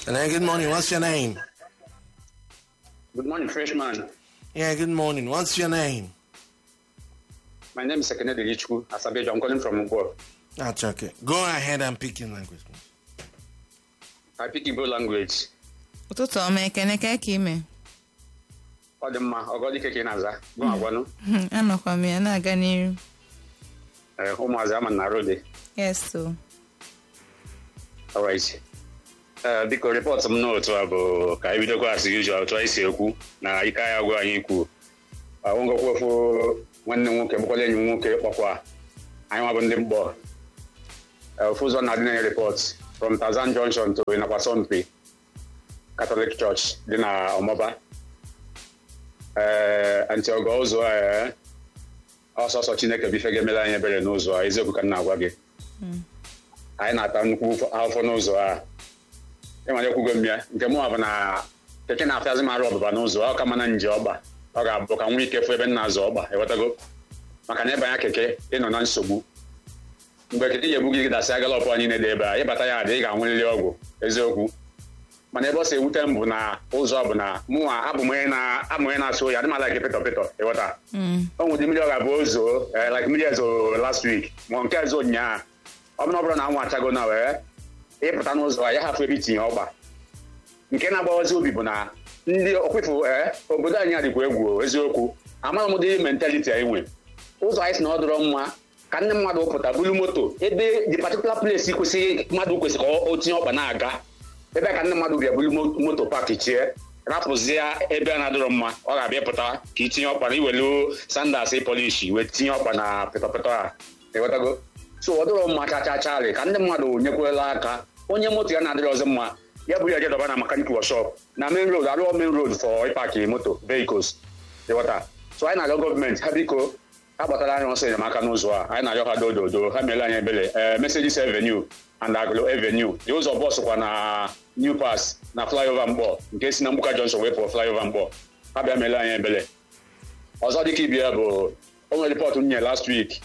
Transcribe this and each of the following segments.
Hello, good morning. What's your name? Good morning, freshman. Yeah, good morning. What's your name? My name is Sekene Delichku Asabejo. I'm calling from Ugbo. That's okay. Go ahead and pick your language. please. I speak Igbo language. ụtụtụ ọma ekene ka ka ime Ọ dị mma, ọgọdike ka ị na-aza. Gụ agwanụ. anọkwa m ya na-aga n'iru Eh, Ụmụazị ama na rode. yes o Alright. Eh, biko rịpọtụ m n'otu a bụ ka anyị bidokwa as usual otu anyị si ekwu na ike anyị agwụ anyị ikwu. Ahụngọkwa ofu nwanne m nwoke bụkwala enyi m nwoke kpọkwa anyị nwa bụ ndị mgbọ. Eh, Ofu ụzọ na-adị na report from Tazan Junction to Inakwasompi Catholic Church dị na Ọmọba. ee antiogo ụzọ a ee, ọsọsọ chineke bụ ife ga-emere anyị ebere n'ụzọ a eziokwu ka m na-agwa gị anyị na-ata nnukwu ụfọ- afọ n'ụzọ a ịmanye kwugo m ya nke mụ bụ na keke na-afịazị m arụ ọbụba n'ụzọ ọ ka mana nje ọgba ọ ga-abụ ka nwa ike fụ ebe m na-azụ ọgba ewetago maka na ịbanye keke ịnọ na nsogbu mgbe keke ga-ebu gị dasịa galọpụ anyị na-ede ebe a ịbata ya adị ị ga-anwụrịrị ọgwụ eziokwu mana ebe ọ si ewute m bụ na ụzọ bụ na mụnwa abụ m onye na- abụ m onye na-asụ oyi adị m ala gị pịtọ pịtọ ịghọta o nwere mmiri ọ ga-abụ ozo eh, like mmiri ezo last week ma nke ezo ụnyaahụ ọ bụrụ na ọ bụrụ na anwụ achago na wee ịpụta n'ụzọ a ya hafụ ebe itinye ọgba nke na-agbawazi obi bụ na ndị okwefu ee obodo anyị adịkwa egwu o, eziokwu amara m ụdị mentaliti anyị nwe ụzọ anyị si na ọ dịrọ mma ka ndị mmadụ pụta buru moto ebe the particular place kwesịrị mmadụ kwesịrị ka o tinye ọkpa na-aga ebe a ka ndị mmadụ bịa buru mo- moto paaki chie rapụzie ebe a na-adịrọ mma ọ ga-abịa pụta ka itinye ọkpa na iwelu sandas polishi wee tinye ọkpa na pịtọpịtọ a ịghọtago so ọ dịrọ mma chachacharị ka ndị mmadụ nyekwela aka onye moto ya na-adịrị ọzọ mma ya bụrụ ya je dọba na mekanik workshop na main road arụọ main road for ịpaki moto vehicles ịghọta so anyị na-arịọ gọọmenti ha biko ha gbatara anyị ọsọ enyemaka n'ụzọ a anyị na-arịọ ha dododo ha meela anyị ebele ee Mercedes Avenue and Aglo Avenue dị ụzọ bọs kwa na New Pass na flyover mgbọ nke si na Mgbuka Junction wee pụọ flyover mgbọ ha bịa meela anyị ebele ọzọ dịka ibia bụ o nwere ripọtụ m nye last week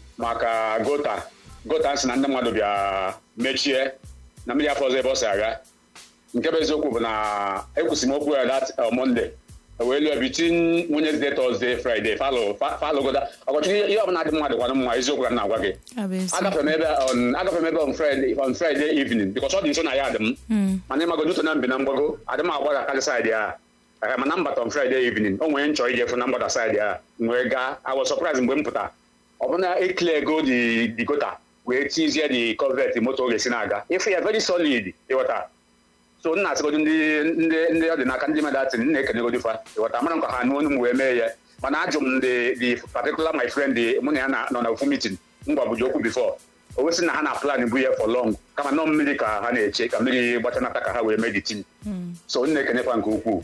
maka gota gota si na ndị mmadụ bịa mechie na mmiri afọ ọzọ ebe ọ si aga nke bụ eziokwu bụ na ekwusi m okwu ya dat monde wee lụọ bitin Wednesday Thursday Friday falụ falụgoda ọkọchukwu ihe ọbụla dị mmadụ kwanụ mma eziokwu ka m na-agwa gị abụ ezi agafere m ebe on agafere m ebe on Friday on Friday evening because ọ dị nso na ya adị m mana ịmago n'uto na mbi na mgbago adị m agbada karị saịdị a Eh, mana mbata on Friday evening o nwere nchọ ije fụ na mgbada saịdị a m wee gaa I was surprised mgbe m pụta ọ bụ na eklego di di gota wee tizie di covet moto ọ ga-esi na-aga ịfụ ya very solid ịghọta so nna asịgodo ndị ndị ndị ọ dị n'aka ndị mmadụ atị nna ekenegodo fa ịghọta mara nkwa ha n'onu m wee mee ya mana ajụ m the the particular my friend the- mụ na ya na- nọ na ofu meeting m gwabuji okwu before o wesị na ha na plan bu ya for long kama nọ mmiri ka ha na-eche ka mmiri gbachanata ka ha wee mee the team so nna ekene fa nke ukwuu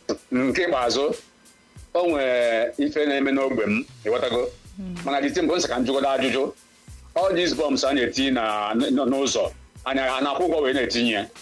nke ikpeazụ o nwere ife na-eme n'ogbe m ịghọtago mana the team bụ nsị ka m jụgodo ajụjụ all these bombs a na-etinye na n- n'ụzọ anya a na-akwụ ụgwọ wee na-etinye ya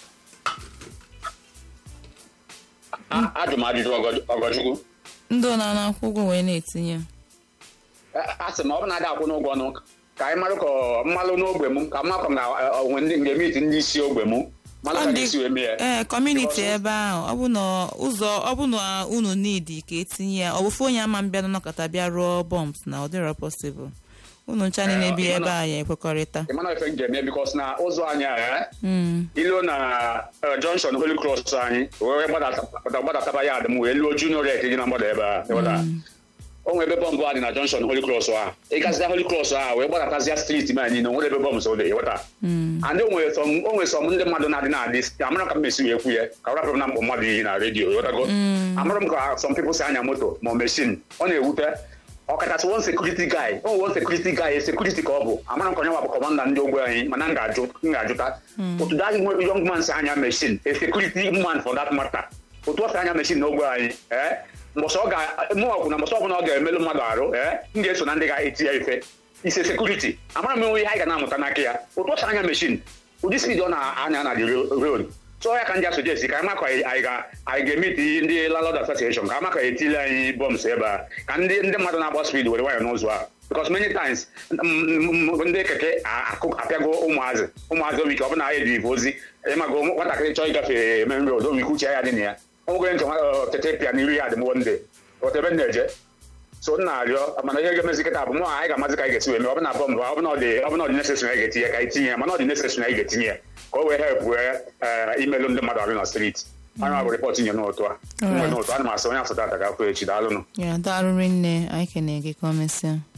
A- ajụ m ajụjụ Ọgọ- ọgọchukwu ndị ọ na-akwụ ụgwọ wee na-etinye A- a sị m ọ bụ na adị akwụ n'ụgwọ ọnụ ka anyị marụ ka ọ- mmalụ n'ogbe m ka mmakọ na ọ- onwe ndị ga-emiti ndị isi ogbe m malụ Ọ ka ndị- ga-esi wee mee ya ee kọmuniti Because- ebe ahụ ọ bụ na ụzọ ọ bụ na unu nidi ka etinye ya ọ bụfu onye ama mbịa nọkọta bịa rụọ bọmbs na ọ dịrọ posibụl unu ncha niile Eh, bi ịma ebe na- a ya ekwekọrịta ị mana ife m ga-eme bikos na ụzọ anyị a eh, Mm. ilu na eh, junction holy cross anyị wee gbadata gbadataba ya adị m wee luo junior rek dị na mgbada ebe a ịghọta? o nwere ebe bọmbụ a dị na junction holy cross a ịgazia holy cross a wee gbadatazia street ma niile o nwere ebe bọmbụ so dị ịghọta and o nwere sọm o nwere sọm ndị mmadụ na-adị na-adị amara ka m mesi wee kwu ya ka rapụrụ na mkpọ mmadụ iyi na redio ịghọtago amara m ka some people si anya moto ma mechin ọ na-ewute ọkachasị one security guy o one security guy security ka ọ bụ amara m ka onye nwa bụ kọmanda ndị ogbe anyị mana m ga-ajụ m ga-ajụta otu that young man si anya mechin a security man for that matter otu ọ si anya mechin n'ogbe anyị ee mbọsị ọ ga mụnwakwu na mbọsị ọbụla ọ ga-emelụ mmadụ arụ ee m ga-eso na ndị ga-eti ya ife ise sekuriti amara m ihe anyị ga na-amụta n'aka ya otu ọ si anya mechin ụdị spidi ọ na-anya na the road so ya ka ndị asojesi ka ama ka anyị ga- anyị ga-emeti ndị landlord association ka ama ka etili anyị bọms ebe a ka ndị ndị mmadụ na-agba spidi were nwayọ n'ụzọ a because many times mm, mm, ndị keke a- akụ- apịago ụmụazị ụmụazị omi ike ọ bụ na anyị dị ozi ịmago nwatakịrị chọọ ịgafe main road omi ike uche ya dị na ya ọ nwegoro nke nwa- ọ, keke pịa n'iru ya dị m one day ọtebe m na-eje so m na-arịọ mana ihe ga-emezi kịta bụ mụ anyị ga-amazi ka anyị ga-esi wee mee ọ bụ na bọmbụ ọ bụ na ọ dị ọ bụ na ọ dị necessary anyị ga-etinye ka anyị tinye ya mana ọ dị necessary anyị ga-etinye ya ka o wee help wee imelụ ndị mmadụ arụ na street anyị ma bụ rịpọt nye n'ụtụ a mgbe n'ụtụ ana m asị onye afọ tata ga-afụ echi daalụnụ ya daalụrị nne anyị kene gị ka o mesịa